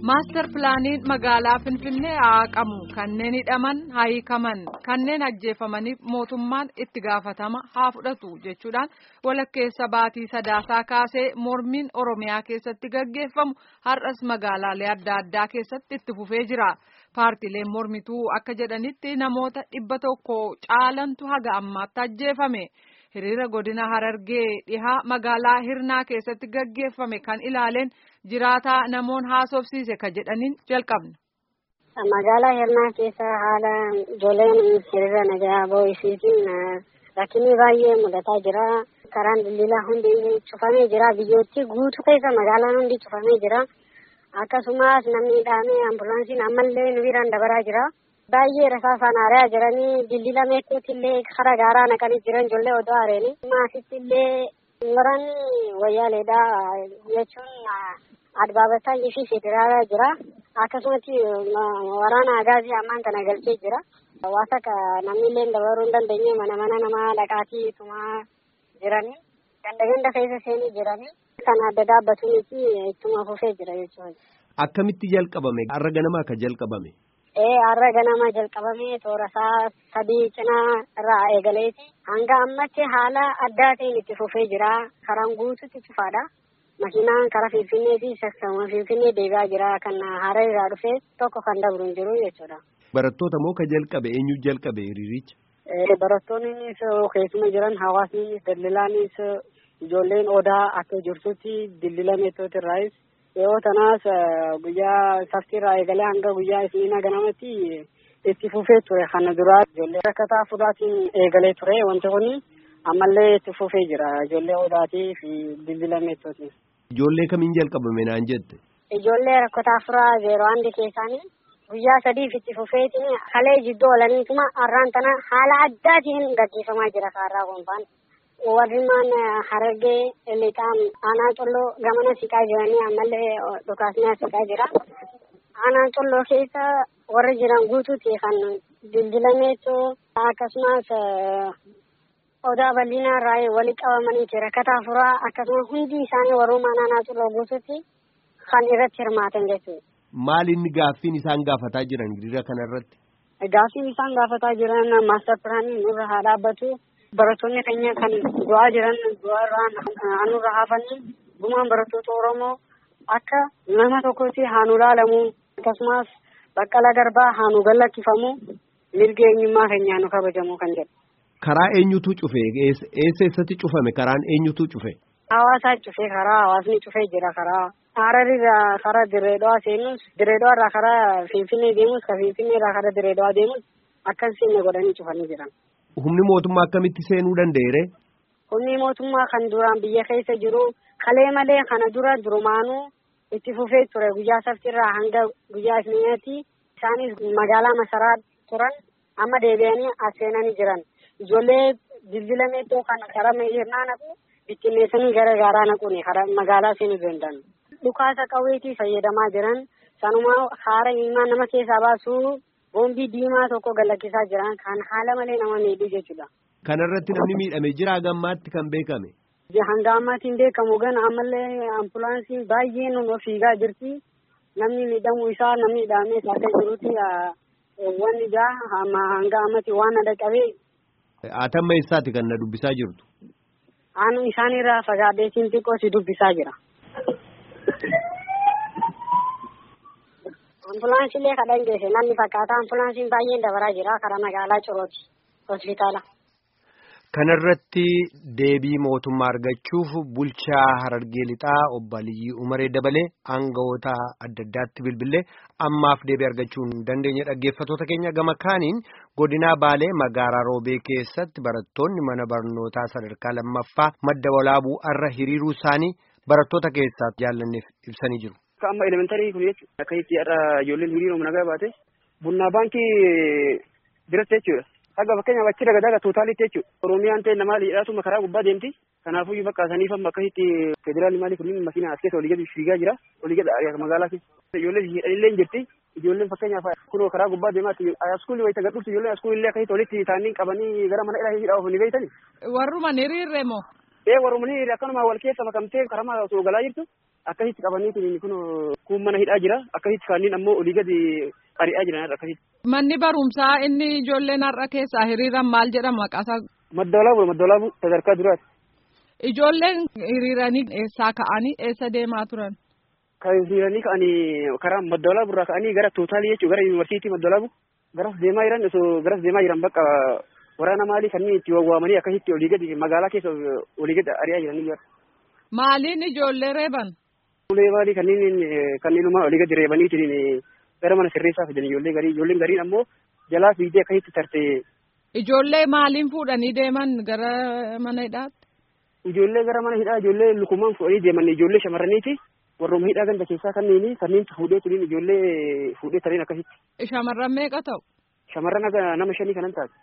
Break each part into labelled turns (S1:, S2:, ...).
S1: Maastar pilaaniin magaalaa Finfinnee haa qamu kanneen hidhaman haa hiikaman kanneen ajjeefamaniif mootummaan itti gaafatama haa fudhatu jechuudhaan walakkeessa baatii sadaasaa kaasee mormiin Oromiyaa keessatti gaggeeffamu har'as magaalaalee adda addaa keessatti itti fufee jira. Paartileen mormituu akka jedhanitti namoota dhibba tokko caalantu haga ammaatti ajjeefame. Hiriira godina Harargee dhihaa magaalaa Hirnaa keessatti gaggeeffame kan ilaaleen jiraataa namoon haasofsiise ka jedhaniin jalqabna.
S2: Magaalaa Hirnaa keessa haala ijoolleen hiriira nagaa boo'isiitiin rakkinni baay'ee mudataa jira. Karaan daldalaa hundi cufamee jira. Biyyootti guutuu keessa magaalaan hundi cufamee jira. Akkasumas namni hidhamee ambulaansiin ammallee nu biraan dabaraa jira. Baay'ee rasaasaan ari'aa jiranii dildila meekkuutti illee kara gaaraa naqanii jiran ijoollee odoo areeni. Maasitti illee waraanni wayyaaleedha jechuun adbaabataa fi federaalaa jira. Akkasumatti waraana agaazii ammaan kana galchee jira. Hawaasa namni illee dabaruu hin dandeenye mana mana namaa dhaqaatii itumaa jiranii. Ganda ganda keessa seenii jiranii. Kan adda dhaabbatuunis ittuma fufee jira jechuudha.
S3: Akkamitti jalqabame? Har'a ganama akka jalqabame?
S2: Ee har'a ganama jalqabame toora isaa sadii cinaa irraa eegaleeti. Hanga ammatti haala addaa ta'een itti fufee jira. Karaan guutuutti cufaadha. Makiinaan karaa Finfinnee fi sassaawa Finfinnee deebi'aa jira. Kan hara irraa dhufee tokko kan dabru hin jiru jechuudha.
S3: Barattoota moo ka jalqabe eenyu jalqabe hiriiricha?
S2: Barattoonnis keessuma jiran hawaasnis daldalaanis ijoolleen odaa akka jirtutti dildila meettooti irraayis yeroo tanaas guyyaa saftiirraa eegalee hanga guyyaa isniinaa ganamatti itti fufee ture kana duraa ijoollee rakkataa fudhaatiin eegalee ture wanti kun ammallee itti fufee jira ijoollee odaatii fi dildila meettooti.
S3: Ijoollee kamiin jalqabame naan jette?
S2: Ijoollee rakkataa furaa zeeroo handi keessaanii guyyaa sadiif itti fufeetiin kalee jidduu oolaniituma har'aan tana haala addaatiin gaggeeffamaa jira kaarraa gonfaan. warrimaan harargee lixaan aanaa colloo gamana siqaa jiranii ammallee dhukaasnaa siqaa jira. Aanaa colloo keessa warri jiran guutuuti kan dildilameetu akkasumas odaa bal'inaa irraa walitti qabamaniiti rakkataa furaa akkasumas hundi isaanii warrumaan aanaa colloo guutuutti kan irratti hirmaatan jechuudha.
S3: Maal inni gaaffiin isaan gaafataa jiran hiriira kanarratti?
S2: Gaaffiin isaan gaafataa jiran maastar pilaanii nurra haa dhaabbatu. barattoonni keenya kan du'aa jiran du'aa irraa anurra hafanii gumaan barattoota Oromoo akka nama tokkotti haa nu ilaalamu akkasumas baqqala garbaa haa nu gallakkifamu mirga eenyummaa keenyaa nu kabajamu kan jedhu.
S3: Karaa eenyutu cufe? Eessa eessatti cufame? Karaan eenyutu cufe?
S2: Hawaasaa cufe karaa hawaasni cufee jira karaa Hararirraa karaa Direedoo seenus Direedoo irraa karaa Finfinnee deemus ka Finfinnee irraa karaa Direedoo deemus akkasiin godhanii cufanii jiran.
S3: Humni mootummaa akkamitti seenuu danda'eere?
S2: Humni mootummaa kan duraan biyya keessa jiru kalee malee kana dura durumaanuu itti fufee ture guyyaa saftirraa hanga guyyaa isniinaatti isaanis magaalaa masaraa turan amma deebi'anii as seenanii jiran ijoollee dildila meexxoo kan karaa hirnaa naqu bittinneessanii gara gaaraa naquuni karaa magaalaa seenuu danda'an. Dhukaasa qawweetii fayyadamaa jiran sanuma haara ilmaan nama keessaa baasuu boombii diimaa tokko galakkisaa jiran kan haala malee nama miidhu jechuudha.
S3: Kanarratti namni miidhame jira gammaatti kan beekame.
S2: Hanga ammaatti hin beekamu gan ammallee ambulaansiin baay'een nu fiigaa jirti. Namni miidhamuu isaa namni hidhamee isaa akka jirutti wanni jaa hanga ammatti waan adda qabee.
S3: Atamma eessaati kan na dubbisaa jirtu?
S2: Aanu isaanirraa fagaadheetiin xiqqoo si dubbisaa jira. Ambulaansiilee kadhan geesse namni fakkaata ambulaansiin baay'een dabaraa jira karaa magaalaa Corooti hospitaala.
S3: Kanarratti deebii mootummaa argachuuf bulchaa Harargee Lixaa obbo Aliyyii Umaree dabalee aangawoota adda addaatti bilbilee ammaaf deebii argachuu hin dandeenye dhaggeeffattoota keenya gama kaaniin godinaa Baalee magaalaa Roobee keessatti barattoonni mana barnootaa sadarkaa lammaffaa madda walaabuu irra hiriiruu isaanii barattoota keessaa jaallanneef ibsanii jiru.
S4: Akka amma elementarii kun jechuudha. Akka itti har'a ijoolleen hiriiruma nagaa baate bunnaa baankii biratti jechuudha. Haga fakkeenyaaf achi daga daga tootaalitti jechuudha. Oromiyaan ta'e namaa dhiyaatuma karaa gubbaa deemti. Kanaafuu bakka saniif amma akkasitti federaalli maali kunniin makiina as keessa olii gadi fiigaa jira. Olii gadi magaalaa keessa. Ijoolleen hidhanillee hin jirti. Ijoolleen fakkeenyaaf kunoo karaa gubbaa deemaatti askuulii wayita gadhuufti ijoolleen askuulillee akkasitti walitti taa'anii qabanii gara mana hidhaa hidhaa ofii beeytani.
S1: Warruma hiriirre moo?
S4: Ee warruma hiriirre akkanuma wal keessa makamtee karamaa osoo galaa jirtu akkasitti qabaniitiin kun kun mana hidhaa jira akkasitti kaaniin ammoo olii gadi ari'aa jiran akkasitti.
S1: Manni barumsaa inni ijoolleen har'a keessaa hiriiran maal jedhama maqaasaa?
S4: Maddoolaabu maddoolaabu sadarkaa duraati.
S1: Ijoolleen hiriiranii eessaa ka'anii eessa deemaa turan?
S4: Kan hiriiranii ka'anii karaa maddoolaabu irraa ka'anii gara tootaalii jechuun gara yuunivarsiitii maddoolaabu garas deemaa jiran osoo garas deemaa jiran bakka waraana maalii kanneen itti waamanii akkasitti olii gadi magaalaa keessa olii gadi ari'aa jiranii jira.
S1: Maaliin ijoollee reeban?
S4: Ulee maalii kanneen kanneenuma olii gadi reebaniitiin gara mana sirreessaa fidan ijoollee garii ijoolleen gariin ammoo jalaa fiigdee akkasitti tarte.
S1: Ijoollee maaliin fuudhanii deeman gara mana hidhaatti?
S4: Ijoollee gara mana hidhaa ijoollee lukumaan fuudhanii deeman ijoollee shamarraniiti. Warroonni hidhaa ganda keessaa kanneen kanneen fuudhee turiin ijoollee fuudhee tariin akkasitti.
S1: Shamarran meeqa ta'u?
S4: Shamarran nama shanii kanan taate.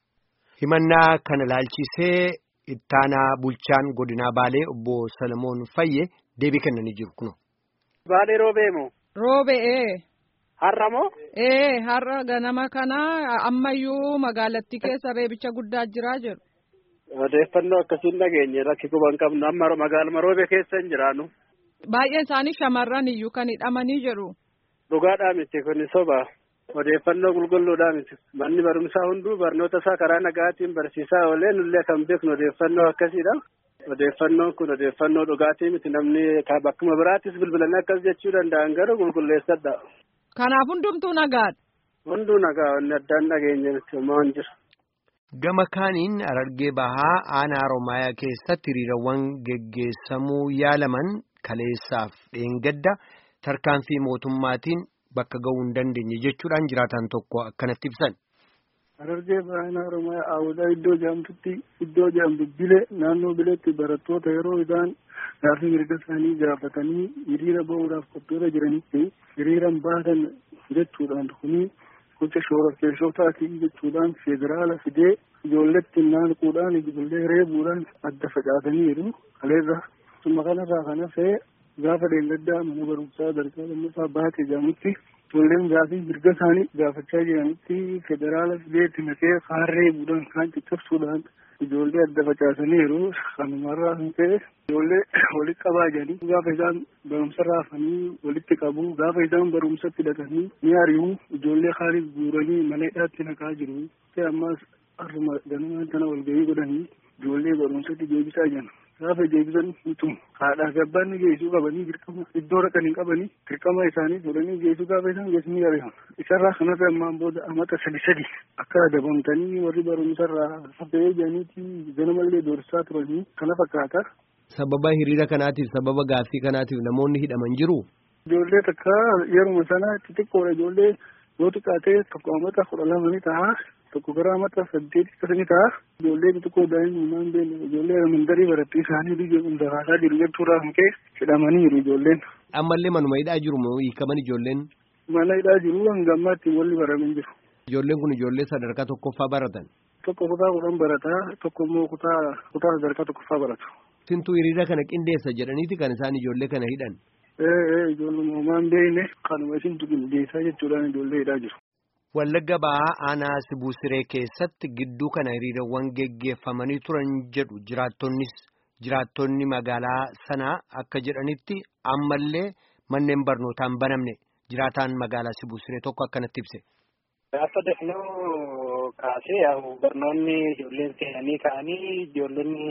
S3: Himannaa kana laalchisee ittaanaa bulchaan godinaa Baalee obbo Salamoon Fayye deebii kennanii jiru kuno.
S5: Baalee roobeemo.
S1: Roobe ee.
S5: Har'a moo?
S1: Ee har'a ganama kana ammayyuu magaalattii keessa reebicha guddaa jiraa jiru.
S5: Odeeffannoo akkasiin dhageenye rakki quban qabnu amma magaaluma roobe keessa hin jiraannu.
S1: Baay'een isaanii shamarran iyyuu kan hidhamanii jiru.
S5: Dhugaadhaa miti kun soba. Odeeffannoo qulqulluudhaa miti. Manni barumsaa hunduu barnoota isaa karaa nagaatiin barsiisaa oolee nullee kan beeknu odeeffannoo akkasiidha. Odeeffannoon kun odeeffannoo dhugaatii miti namni bakkuma biraattis bilbilanii akkas jechuu danda'an garuu qulqulleessadha.
S1: Kanaaf hundumtuu nagaadha.
S5: Hunduu nagaa wanni addaan dhageenye miti homaa hin jiru.
S3: Gama kaaniin Harargee Bahaa aanaa Oromiyaa keessatti hiriirawwan geggeessamuu yaalaman kaleessaaf dheengadda tarkaanfii mootummaatiin bakka ga'uu hin dandeenye jechuudhaan jiraatan tokko akkanatti ibsan.
S6: Harargee Bahaa Oromiyaa Awudhaa iddoo jaamtutti iddoo jaamtu bile naannoo bileetti barattoota yeroo isaan gaaffii mirga isaanii gaafatanii hiriira ba'uudhaaf qophiirra jiranitti hiriiran baatan jechuudhaan kuni gocha shororkeessotaatii jechuudhaan federaala fidee ijoolletti naanquudhaan ijoollee reebuudhaan adda facaasaniiru kaleessa summa kanarraa kan hafee gaafa dheengaddaa mana barumsaa sadarkaa lammaffaa baatee jedhamutti ijoolleen gaafii mirga isaanii gaafachaa jiranitti federaala fideetti naqee kaan reebuudhaan kaan caccabsuudhaan ijoollee adda facaasaniiru kanumarraa kan ta'e ijoollee walitti qabaa jiranii gaafa isaan barumsa raafanii walitti qabu gaafa isaan barumsatti hidhatanii ni ari'u ijoollee kaanis guuranii mana hidhaatti naqaa jiru ta'e ammas har'uma ganamaan tana walgahii godhanii ijoollee barumsatti deebisaa jiran gaafa deebisan mitu haadhaa fi abbaan ni geessuu qabanii dirqama iddoo dhaqan hin qabanii dirqama isaanii fuudhanii geessuu gaafa isaan geessanii ari'amu isarraa kanarra ammaan booda amata sadi sadi akka adabamtanii warri barumsarraa hafee jedhaniiti ganamallee doorsisaa turanii kana fakkaata.
S3: Sababa hiriira kanaatiif sababa gaaffii kanaatiif namoonni hidhaman jiru.
S6: Ijoollee takka yeruma sana xixiqqoodha ijoollee yoo xiqqaatee tokko amata kudha lama ni ta'a tokko gara amata saddeet akkasa ni ta'a ijoollee xixiqqoo daa'imummaan beenu ijoollee mandarii barattii isaanii biyya daraasaa jiru jechuudhaa kan ka'e hidhamaniiru ijoolleen.
S3: Ammallee manuma hidhaa jiru moo hiikaman ijoolleen?
S6: Mana hidhaa jiru hanga ammaatti walli baramin jiru.
S3: Ijoolleen kun ijoollee sadarkaa tokkoffaa baratan.
S6: Tokko kutaa kudhan barataa tokko immoo kutaa kutaa sadarkaa tokkoffaa baratu.
S3: Sintuu hiriira kana qindeessa jedhaniiti kan isaan ijoollee kana hidhan.
S6: Ee ijoollee uumaan beekne kanuma isintu qindeessaa jechuudhaan ijoollee hidhaa jiru.
S3: Wallagga Bahaa aanaa Sibuu Siree keessatti gidduu kana hiriirawwan geggeeffamanii turan jedhu jiraattonnis jiraattonni magaalaa sanaa akka jedhanitti ammallee manneen barnootaan banamne jiraataan magaalaa Sibuu Siree tokko akkanatti ibse.
S5: Gaafa dafnoo kaasee yaa'u barnoonni ijoolleen seenanii ka'anii ijoollonni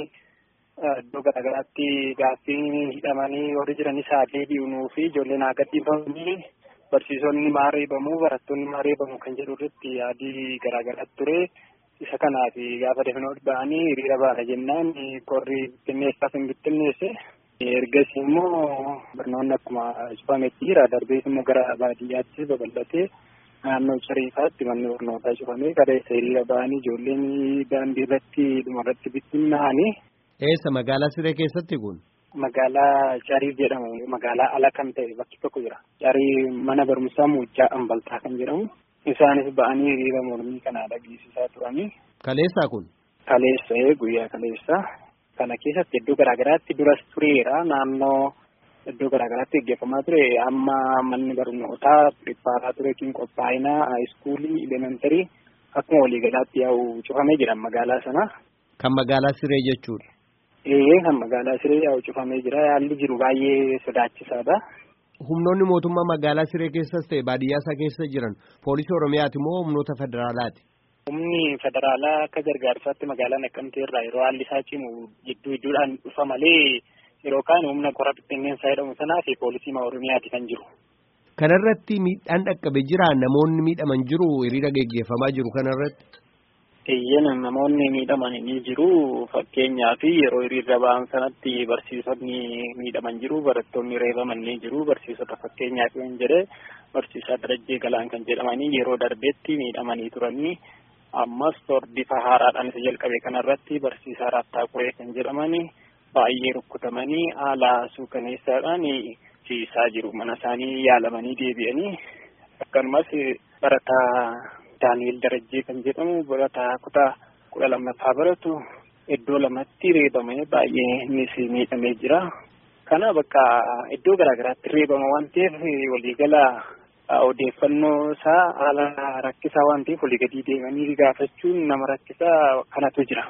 S5: iddoo garaagaraatti gaaffii hidhamanii warri jiranis haa deebi'unuu fi ijoolleen haa gadhiifamanii barsiisonni maa reebamuu barattoonni maa reebamuu kan jedhu irratti yaadii garaagaraatti ture isa kanaaf gaafa dafnoo ba'anii hiriira baana jennaan qorri bittinneessaaf hin bittinneesse ergas immoo barnoonni akkuma cufametti jira darbees immoo gara baadiyyaatti babal'atee naannoo cariifaatti manni barnootaa cufamee kaleessa hiriira ba'anii ijoolleen daandii irratti dhumarratti bittinnaa'anii.
S3: Eessa magaalaa Siree keessatti kun?
S5: Magaalaa Cariif jedhamu magaalaa ala kan ta'e bakki tokko jira. Carii mana barumsaa Muujjaa Ambaltaa kan jedhamu. Isaanis ba'anii hiriira mormii kana dhageessisaa turanii.
S3: Kaleessaa kun?
S5: Kaleessa guyyaa kaleessa. Kana keessatti iddoo garaagaraatti duras tureera naannoo iddoo garaagaraatti gaggeeffamaa ture amma manni barnootaa pirippaaraa ture kin qophaa'inaa haayiskuulii elementarii akkuma waliigalaatti yaa'u cufamee jira magaalaa sana.
S3: Kan magaalaa Siree jechuudha.
S5: Ee kan magaalaa siree yaa'u cufamee jira haalli jiru baay'ee sodaachisaadha.
S3: Humnoonni mootummaa magaalaa siree keessas ta'e baadiyyaa isaa keessa jiran poolisii oromiyaati moo humnoota federaalaati?
S5: Humni federaalaa akka gargaarsaatti magaalaa Naqqamtee irraa yeroo haalli isaa cimu jidduu iddoodhaan dhufa malee yeroo kaan humna qora bittinneessaa jedhamu sanaa fi poolisii oromiyaati kan jiru.
S3: Kanarratti miidhaan dhaqqabe jira namoonni miidhaman jiru hiriira geggeeffamaa jiru kanarratti.
S5: Eeyyan namoonni miidhaman ni jiru fakkeenyaaf yeroo hiriirra ba'an sanatti barsiisonni miidhaman jiru barattoonni reebaman ni jiru barsiisota fakkeenyaaf yoo jedhe barsiisaa Darajjee Galaan kan jedhamanii yeroo darbeetti miidhamanii turanii ammas bifa haaraadhaan isa jalqabe kanarratti barsiisaa Raattaa Quree kan jedhamanii baay'ee rukkutamanii haala suukaneessaadhaan ciisaa jiru mana isaanii yaalamanii deebi'anii akkasumas barataa Daani'el Darajjee kan jedhamu barataa kutaa kudha lammaffaa baratu iddoo lamatti reebamee baay'ee innis miidhamee jira. Kana bakka iddoo garaagaraatti reebama waan ta'eef waliigala odeeffannoo isaa haala rakkisaa waan ta'eef walii gadi deemanii gaafachuun nama rakkisaa kanatu jira.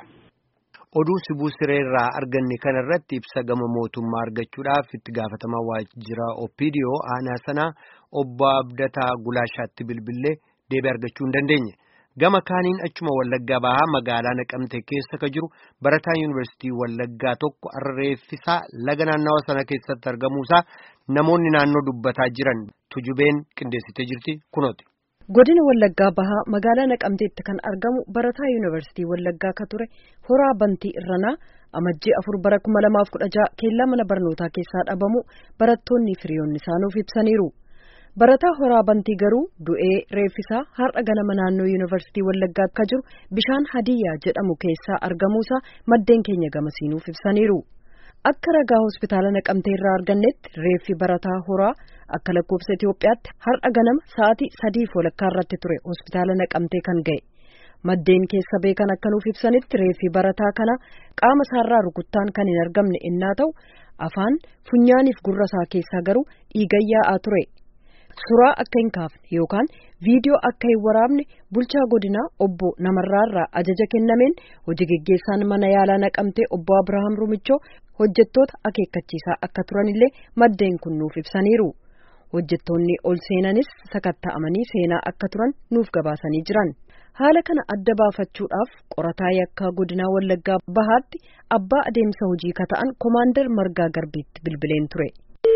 S3: Oduu sibuu siree irraa arganne kanarratti ibsa gama mootummaa argachuudhaaf itti gaafatamaa waajjira Oppiidiyoo aanaa sanaa obbo Abdataa Gulaashaatti bilbilee deebii argachuu hin dandeenye. Gama kaaniin achuma Wallaggaa bahaa magaalaa Naqamtee keessa ka jiru barataan yuunivarsiitii Wallaggaa tokko har'a reeffisaa laga naannawa sana keessatti argamuusaa namoonni naannoo dubbataa jiran tujubeen qindeessitee jirti kunooti.
S7: Godina Wallaggaa Bahaa magaalaa Naqamteetti kan argamu barataa yuunivarsiitii Wallaggaa ka ture Horaa Bantii Irranaa amajjii afur bara kuma lamaaf kudha jaha keellaa mana barnootaa keessaa dhabamu barattoonni firiyoonni isaanuuf ibsaniiru. Barataa Horaa Bantii garuu du'ee reeffisaa har'a ganama naannoo yuunivarsiitii Wallaggaa akka jiru bishaan Hadiyyaa jedhamu keessaa argamuusaa maddeen keenya gamasiinuuf ibsaniiru. Akka ragaa hospitaala Naqamtee irraa argannetti reeffi barataa Horaa akka lakkoofsa Itoophiyaatti har'a ganama sa'aatii sadiif walakkaa irratti ture hospitaala Naqamtee kan ga'e. Maddeen keessa beekan akka nuuf ibsanitti reeffi barataa kana qaama isaarraa rukuttaan kan hin argamne innaa ta'u afaan funyaaniif gurra isaa keessaa garuu dhiiga yaa'aa ture. Suuraa akka hin kaafne yookaan viidiyoo akka hin waraabne bulchaa godinaa obbo Namarraarraa ajaja kennameen hojii geggeessaan mana yaalaa naqamtee obbo Abirahaam Rumichoo hojjettoota akeekkachiisaa akka turanillee maddeen kun nuuf ibsaniiru. Hojjettoonni ol seenanis sakatta'amanii seenaa akka turan nuuf gabaasanii jiran. Haala kana adda baafachuudhaaf qorataa yakkaa godinaa Wallaggaa Bahaatti abbaa adeemsa hojii ka ta'an Komaandar Margaa Garbiitti bilbileen ture.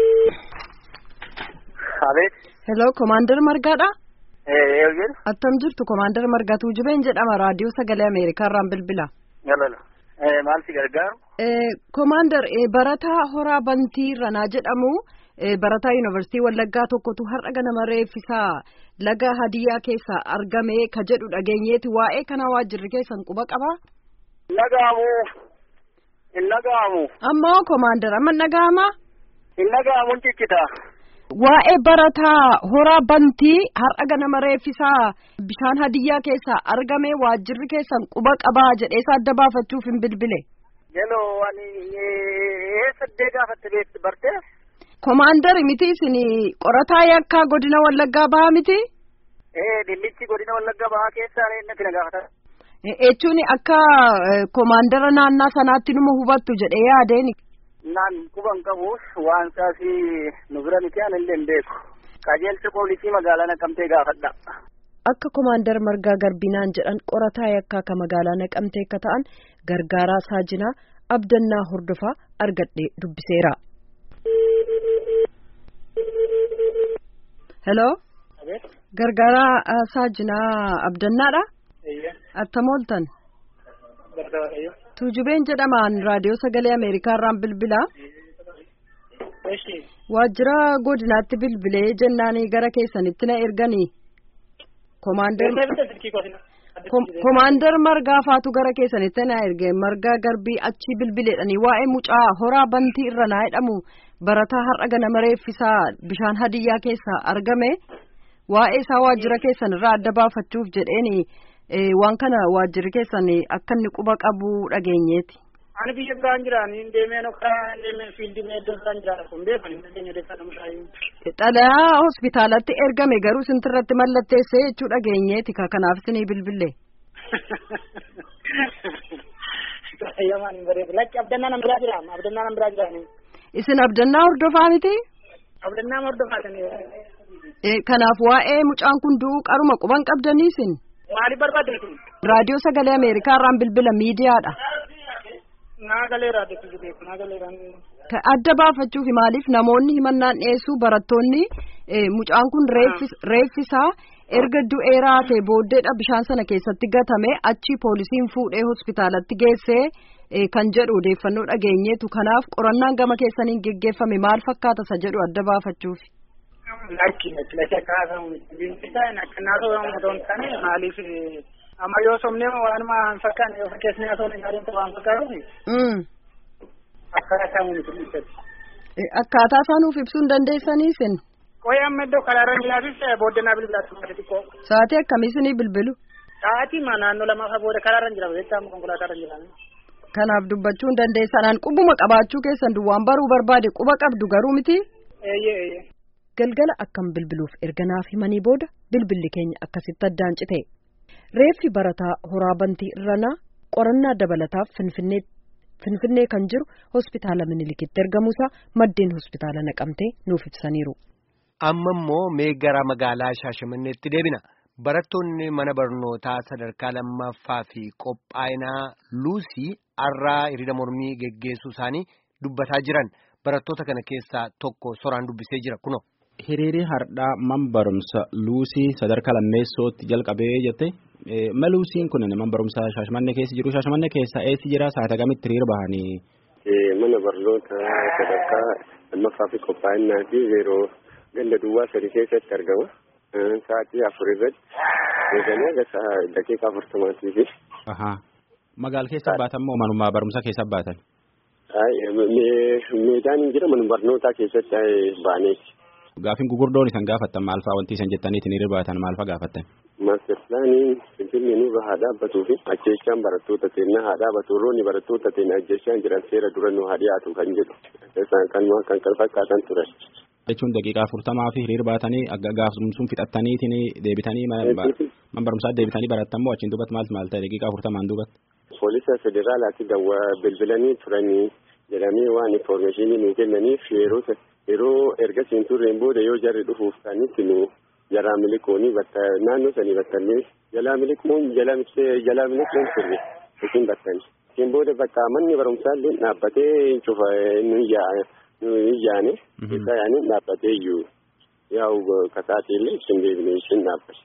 S7: Hello, Komaandar Margaadha?
S5: Ee,
S7: Attam jirtu Komaandar Margaa Tuujubeen jedhama raadiyoo sagalee Ameerikaa irraan bilbila.
S5: galala. Maal si gargaaru?
S7: Komaandar barataa horaa bantii ranaa jedhamu barataa yuunivarsiitii Wallaggaa tokkotu har'a ganama reeffisaa laga hadiyyaa keessaa argame ka jedhu dhageenyeeti waa'ee kana waajjirri keessan quba qabaa?
S5: Nagaamu. Hin nagaamu.
S7: Ammoo Komaandar amma nagaamaa?
S5: Hin nagaamu ciccita.
S7: Waa'ee barataa horaa bantii har'a ganama reeffisaa bishaan hadiyyaa keessaa argame waajjirri keessan quba qabaa jedheesa adda baafachuuf hin bilbile.
S5: Jeloo ani eessaddee gaafatte beektu barte?
S7: Komaandari miti isin qorataa yakkaa godina Wallaggaa bahaa miti?
S5: Ee dhimmichi godina Wallaggaa bahaa keessaa eenyutti na gaafata?
S7: Jechuun akka komaandara naannaa sanaatti numa hubattu jedhee yaadeeni.
S5: Naan quban qabuuf waan saasi nu bira miti aan illee hin beeku. Qajeelcha poolisii magaalaa naqamtee gaafadha.
S7: Akka komaandar margaa garbinaan jedhan qorataa yakkaa ka magaalaa naqamtee akka ta'an gargaaraa saajinaa abdannaa hordofaa argadhee dubbiseera. Hello. Gargaaraa saajinaa abdannaadha. Attam ooltan. Tuujubeen jedhamaan raadiyoo sagalee Ameerikaa irraan bilbilaa. Waajjira godinaatti bilbilee jennaan gara keessanitti na erganii. Komaandar margaa faatu gara keessanitti na erge margaa garbii achi bilbileedhanii waa'ee mucaa horaa bantii irra naa jedhamu barataa har'a ganama reeffisaa bishaan hadiyyaa keessaa argame waa'ee isaa waajjira keessan irraa adda baafachuuf jedheeni waan kana waajjirri keessan akka inni quba qabu dhageenyeeti.
S5: Ani biyya biraan jiraan hin deemee nokkaa hin deemee fiildii meeddoo biraan jiraan kun beekan hin dandeenye deekaan mushaayyuu.
S7: Xalayaa hospitaalatti ergame garuu sintirratti mallatteessee jechuu dhageenyeeti ka kanaaf isinii bilbille.
S5: Hayyamaan hin bareedu. Lakki abdannaa nan biraa jira. Abdannaa nan biraa jira.
S7: Isin abdannaa hordofaa miti?
S5: Abdannaa hordofaa
S7: Kanaaf waa'ee mucaan kun du'uu qaruma quban qabdanii isin?
S5: Maaliif barbaaddeetu?
S7: Raadiyoo sagalee Ameerikaa irraan bilbila miidiyaadha.
S5: Naagalee raadiyoo beeku. Naagalee
S7: Adda baafachuuf maaliif namoonni himannaan dhiyeessuu barattoonni mucaan kun reeffisaa erga du'ee raatee booddeedha bishaan sana keessatti gatame achi poolisiin fuudhee hospitaalatti geessee kan jedhu odeeffannoo dhageenyeetu kanaaf qorannaan gama keessaniin geggeeffame maal fakkaata isa jedhu adda baafachuuf.
S5: Lakki lakki akka haasa'u biintisaan akka naasoo otoo hin taane maaliif amma yoo somnee waanuma hin fakkaanne yoo fakkeessnee osoo hin gaariin waan fakkaatuufi. Akka haasa'u miti dhiibbatti.
S7: Akkaataa isaa nuuf ibsuu hin dandeessanii isin.
S5: Qoyee amma iddoo karaarra jiraafis booddanaa bilbilaatu maati xiqqoo.
S7: Sa'aatii akkamii isinii bilbilu?
S5: Sa'aatii ma naannoo lamaa booda karaarra jira beektaa konkolaataa irra jira.
S7: Kanaaf dubbachuu hin dandeessanaan qubuma qabaachuu keessan duwwaan baruu barbaade quba qabdu garuu miti.
S5: Eeyyee eeyyee.
S7: Galgala akkam bilbiluuf erga naaf himanii booda bilbilli keenya akkasitti addaan cite. Reeffi barataa horaa bantii irranaa qorannaa dabalataaf finfinnee kan jiru hospitaala minilikitti ergamuusaa maddeen hospitaala naqamtee nuuf ibsaniiru.
S3: Amma immoo mee gara magaalaa Shaashamanneetti deebina. Barattoonni mana barnootaa sadarkaa lammaffaa fi qophaa'inaa Luusii har'aa hiriira mormii geggeessuu isaanii dubbataa jiran. Barattoota kana keessaa tokko soraan dubbisee jira kuno.
S8: Hiriirri hardhaa man barumsa Luusii sadarkaa lammeessootti jalqabee jette. Ma Luusiin kun man barumsa Shaashamannee keessa jiru. Shaashamannee keessa eessi jira saata kamitti hiriira bahanii?
S9: Mana barnoota sadarkaa lammaffaa fi qophaa'inaa fi yeroo ganda duwwaa sadii keessatti argama. Sa'aatii afur irratti eeganii aga daqiiqaa afurtamaatii fi.
S8: Magaala keessa baatan moo manuma barumsa keessa baatan?
S9: Meedaan hin jira mana barnootaa keessatti baaneeti.
S8: Gaaffiin gugurdoon isan gaafattan maal fa'aa wanti isan jettaniitiin hiriira baatan maal fa'aa gaafattan?
S9: Maaster pilaanii Finfinnee nurra haa dhaabbatuu fi ajjeechaan barattoota teennaa haa dhaabbatu roonni barattoota teennaa ajjeechaan jiran seera dura nu haa dhiyaatu kan jedhu kan kan fakkaatan turan.
S8: jechuun daqiiqaa afurtamaa fi hiriira baatanii akka gaafsumsuun fixattaniitiin deebitanii man barumsaa deebitanii barattan moo achiin duubatti maal maal ta'e daqiiqaa afurtamaan duubatti.
S9: Poolisa federaalaatti dawwa bilbilanii turanii jedhamee waan infoormeeshinii nu kennaniif yeroo yeroo ergasiin turreen booda yoo jarri dhufuuf kanitti nu jalaa miliquuni bakka naannoo sanii battannee jalaa miliquun jalaa miliquun turre isin battani. Isin booda bakka manni barumsaa illee dhaabbatee cufa nu iyyaa nu iyyaane isa yaani dhaabbatee iyyuu yaa'u kasaatii illee isin deebine isin dhaabbate.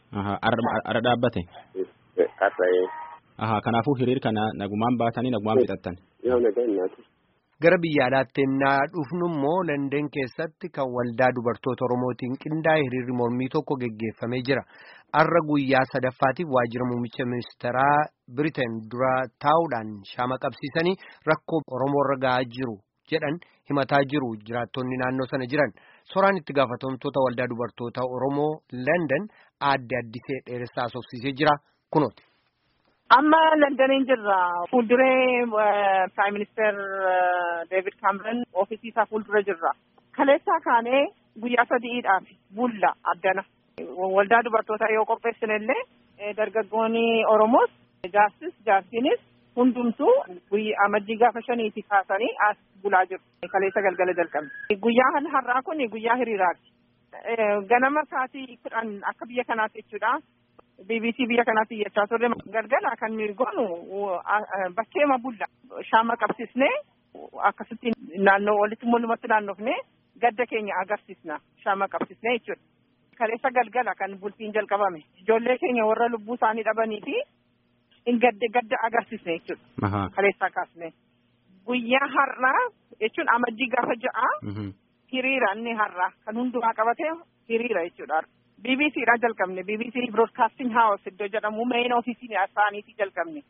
S8: Ara dhaabbate.
S9: Qarra'ee.
S8: Aha kanaafuu hiriir kana nagumaan baatanii nagumaan fixattan.
S9: Yoo nagaan naati.
S3: Gara biyya alaatti ennaa dhufnu immoo London keessatti kan waldaa dubartoota Oromootiin qindaa'e hiriirri mormii tokko geggeeffamee jira. Har'a guyyaa sadaffaatiif waajjira muummicha ministeeraa Biriteen dura taa'uudhaan shaama qabsiisanii rakkoo Oromoo irra gahaa jiru jedhan himataa jiru jiraattonni naannoo sana jiran. Soraan itti gaafatamtoota waldaa dubartoota Oromoo London aadde addisee dheeressaa asoofsiisee jira kunooti.
S10: Amma Londaniin jirra. Fuulduree Prime Minister David Cameron ofiisii isaa fuuldura jirra. Kaleessaa kaanee guyyaa sadiidhaaf bulla addana. Waldaa dubartootaa yoo qopheessine illee dargaggoonni Oromoos jaarsis jaarsiinis hundumtuu guyyaa amajjii gaafa shaniiti kaasanii as bulaa jiru. Kaleessa galgala jalqabne. Guyyaan har'aa kun guyyaa hiriiraati. Ganama sa'aatii kudhan akka biyya kanaatti jechuudha. BBC biyya kanaatti iyyachaa turre galgala kan nuyi goonu bakkeema bulla shaama qabsiisnee akkasitti naannoo walitti mul'umatti naannofnee gadda keenya agarsiisna shaama qabsiisnee jechuudha. Kaleessa galgala kan bultiin jalqabame ijoollee keenya warra lubbuu isaanii dhabanii fi hin gadde gadda agarsiisne jechuudha. Kaleessaa kaasne guyyaa har'aa jechuun amajjii gaafa ja'a hiriira inni har'aa kan hundumaa qabate hiriira jechuudha. BBC dha jalqabne BBC Broadcasting House iddoo jedhamu main ofiisiin isaaniitii jalqabne.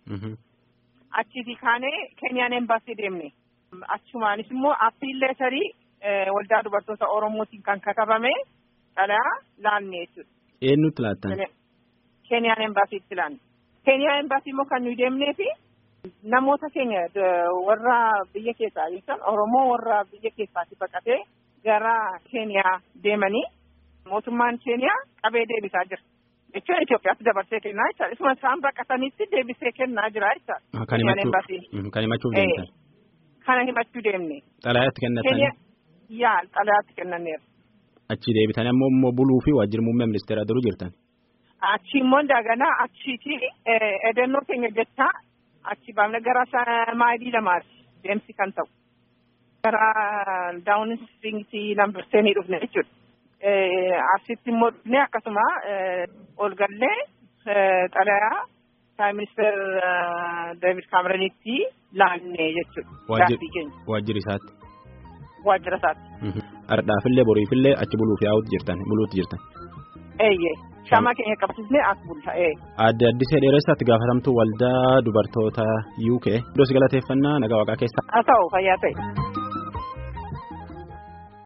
S10: Achiiti kaanee Keniyaan Embassy deemne. Achumaanis immoo appiil leetarii waldaa dubartoota Oromootiin kan katabame dhalaa laanne jechuudha.
S8: Eenyutti laattan?
S10: Keniyaan Embassiitti laanne. Keniyaan Embassy immoo kan nuyi deemnee fi namoota keenya warra biyya keessaa jechuun Oromoo warra biyya keessaati baqatee gara Keniyaa deemanii mootummaan keeniyaa qabee deebisaa jira. jechuun Itoophiyaatti dabarsee kennaa jechaadha. Isuma isaan baqatanitti deebisee kennaa jira jechaadha.
S8: Kan himachuuf kan himachuuf deemtan.
S10: Kana himachuu deemne.
S8: Xalayaatti kennatan.
S10: Yaa xalayaatti kennaneera.
S8: Achi deebitanii ammoo immoo buluu fi waajjira muummee ministeeraa duruu jirtan.
S10: Achi immoo daganaa achiiti edennoo keenya jechaa achi baafne gara maayilii lamaati deemsi kan ta'u. Gara daawun istiriingii lambarseenii dhufne jechuudha. Asitti immoo dhufne akkasuma ol gallee xalayaa Prime Minister David Cameronitti laanne jechuudha.
S8: Waajjira isaatti.
S10: Waajjira isaatti.
S8: Ardhaafillee boriifillee achi buluuf yaa'uutti jirtan buluutti jirtan.
S10: Eeyyee shama keenya qabsiisnee as bulta ee.
S8: Adde Addisee Dheeressaatti gaafatamtuu waldaa dubartoota UK. Iddoo si galateeffannaa nagaa waaqaa keessa.
S10: Haa ta'u fayyaa ta'e.